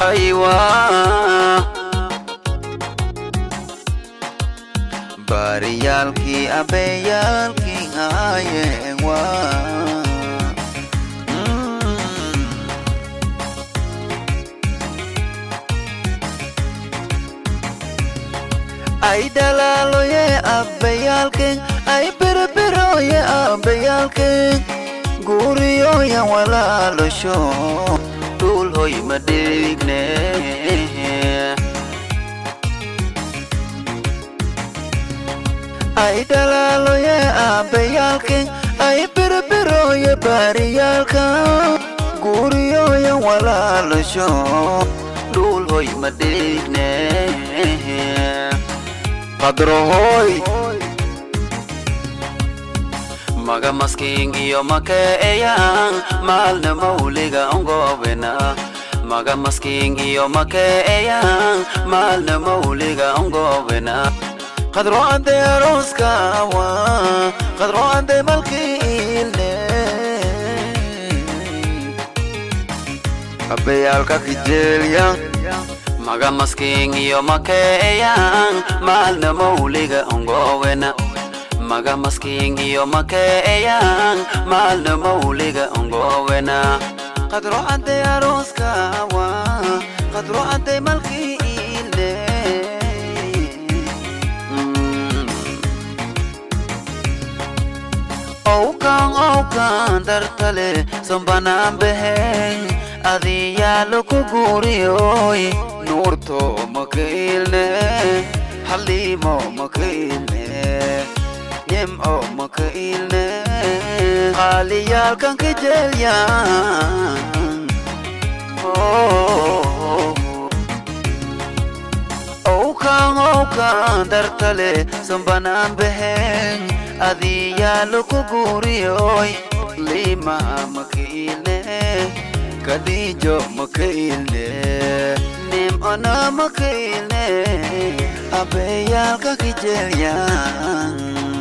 aywa baariyaalkii abeeyaalkii ayewa ay dhalaaloye abbeyaalken ay berberoye abbeyaalken guriyoyan walaalosho dhulhoy madhigne ay dhalaaloye abbeyaalken ay berberoye baariyaalka guriyoyan walaalosho dhulhoy madhigne qadrohoy maga maskiin iyo makeeyaan maalna mawliga ongowena maga maskiin iyo makeeyaan maalna mawliga ongowena qadro ande arooskawa qadro ande malkiilne abeyaalka kijeelyan maga maskiin iyo makeeyaan maalna mawliga ongowena maga maskiin iyo makeeyaan maalna mawliga ongowena qadro ade arooskawa qadro ade malkiilne owkan owkan dartale sombanaan beheen adiyaalo ku guuriyoy nuurto makailne halimo makailne nyem'o makailne qaaliyaalkan kajelyan owkan owkan dartale sombanaan beheen adiyaalo ku guuriyoy lima makailne kadijo makailne nim ona makailne abeyaalka kijelyan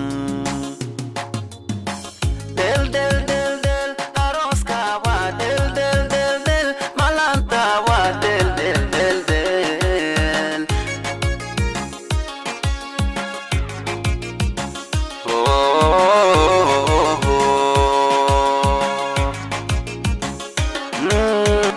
del del del del aroska wa del del del del malanta wa del del del del oh, oh, oh, oh. Mm.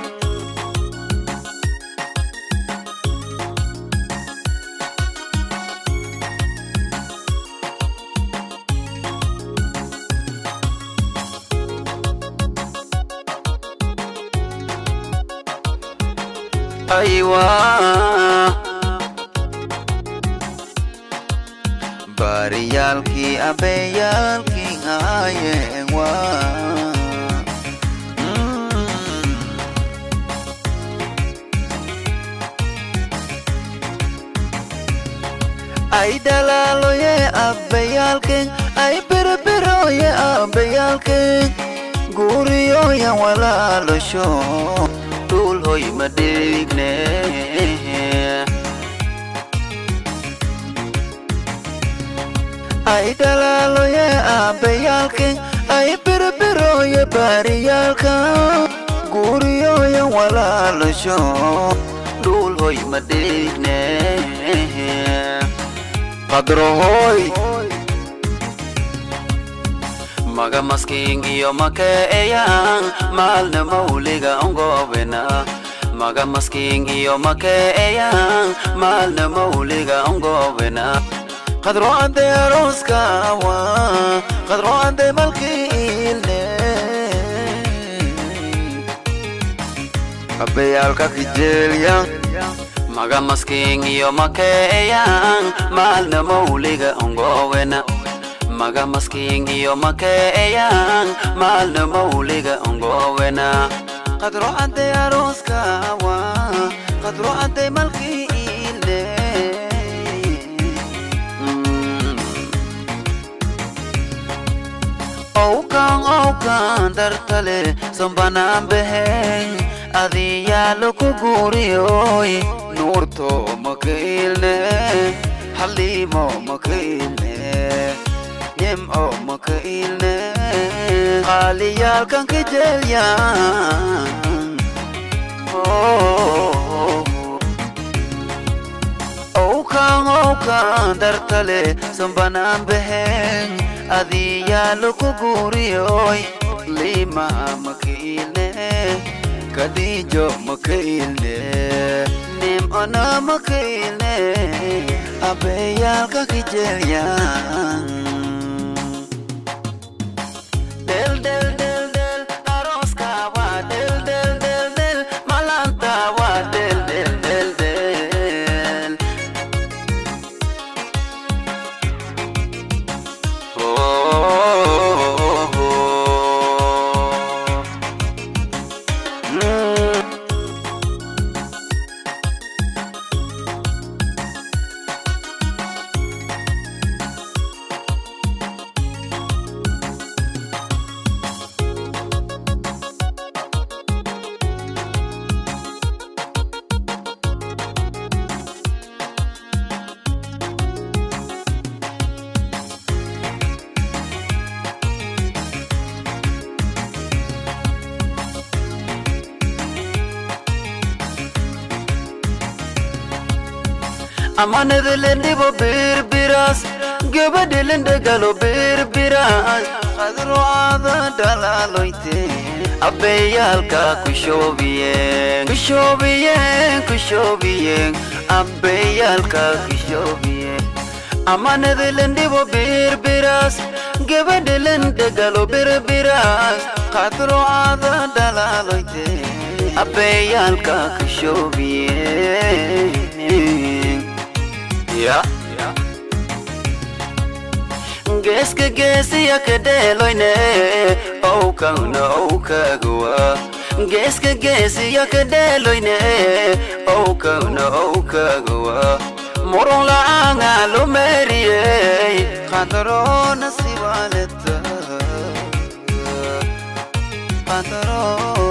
aywa baariyaalkii abeeyaalkii ayewa ay dhalaaloye abbeyaalken ay berberoye abbeyaalken guriyoyan walaalosho dhulhoy madhigne ay dhalaaloye abbeyaalken ay berberoye baariyaalka guriyoyan walaalosho dhulhoy madhigne qadrohoy maga maskiin iyo makeeyaan maalna mawliga ongowena maga maskiin iyo makeeyaan maalna mawliga ongowena qadro ade arooskawa qadro ade malkiilne abeyaalka kijeelyan maga maskiin iyo makeeyaan maalna mawliga ongowena maga maskiin iyo makeeyaan maalna mawliga ongowena qadro ade arooskawa qadro ade malkiilne owkan owkan dartale sombanaan beheen adiyaalo ku guuriyoy nuurto makailne halimo makailne nyem'o makailne qaaliyaalkan kajelyan owkan owkan dartale sambanaan behen adiyaa laku guuriyoy lima makailne kadijo makailne nim ona makailne abeyaalka kijelyan del del del del aroska wa del del del del malanta wa del del del del oh, oh, oh. Mm. amanadalendhibo birbiras gabadhelendagalo birbiras qadro aada dhalaloyte abbeyaalka kushoobiyen kushoobiyen kushoobiyen abbeyaalka kushoobiyen amanadalendhibo birbiras gabadhelendagalo birbiras qadro aada dhalaloyte abbeyaalka kushoobiyen Yeah. geeska geesiya ka dheeloyne owkana owkagawa geeska geesiya ka dheeloyne owkana owkagawa murun la'aanga lumeeriyey qadarona sibaleta qadaro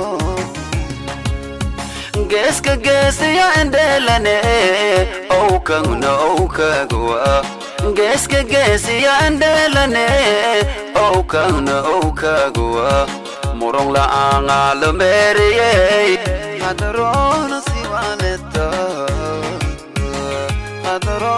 geeska geesiya indheelane owkagna owkagawa geeska geesiya indheelane owkagna owkagawa murong la'aanga lumeeriyey qadarona sibaleta qadaro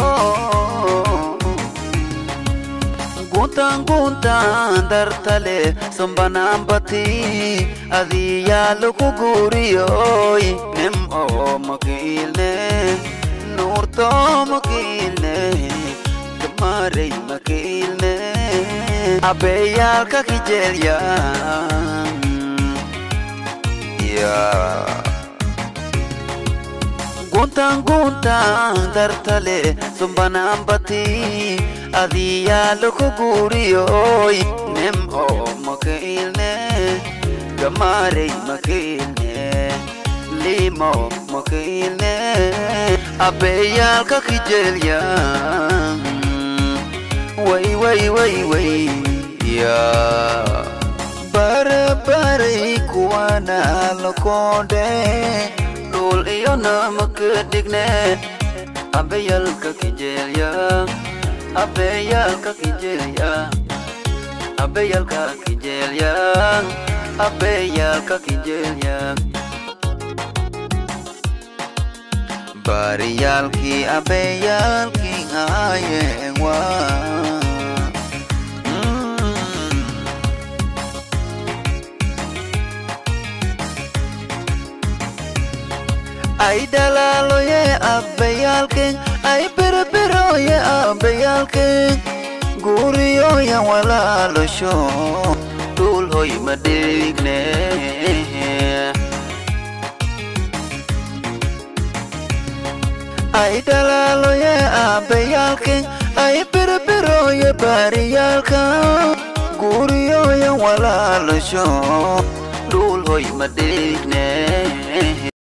guntaan guntaan dartale sambanambati adiyaa laku guuriyoy nim oo makiilne nuurto makiilne gamarey makiilne abeyaalka kijelyan yeah. guntaan guntaan dartale sumbanambati adiyaa laku guuriyoy nim oo makailne gamarey makailne limo makailne abeyaalka kijelyan way way way way ya barabaray kuwana lakonde dhul iyo namaka dhigne abeyalka kijelya abeyalka kijelya abeyalka kijelya abeyalka kijelya bariyaalkii abeyaalkii ayewa ay dalaaloye abbayaalken ay berberoye abbayaalken guriyoyan walaalosho dhul hoy madhigne ay dalaaloye abbayaalken ay berberoye bariyaalka guriyoyan walaalosho dhul hoy madhigne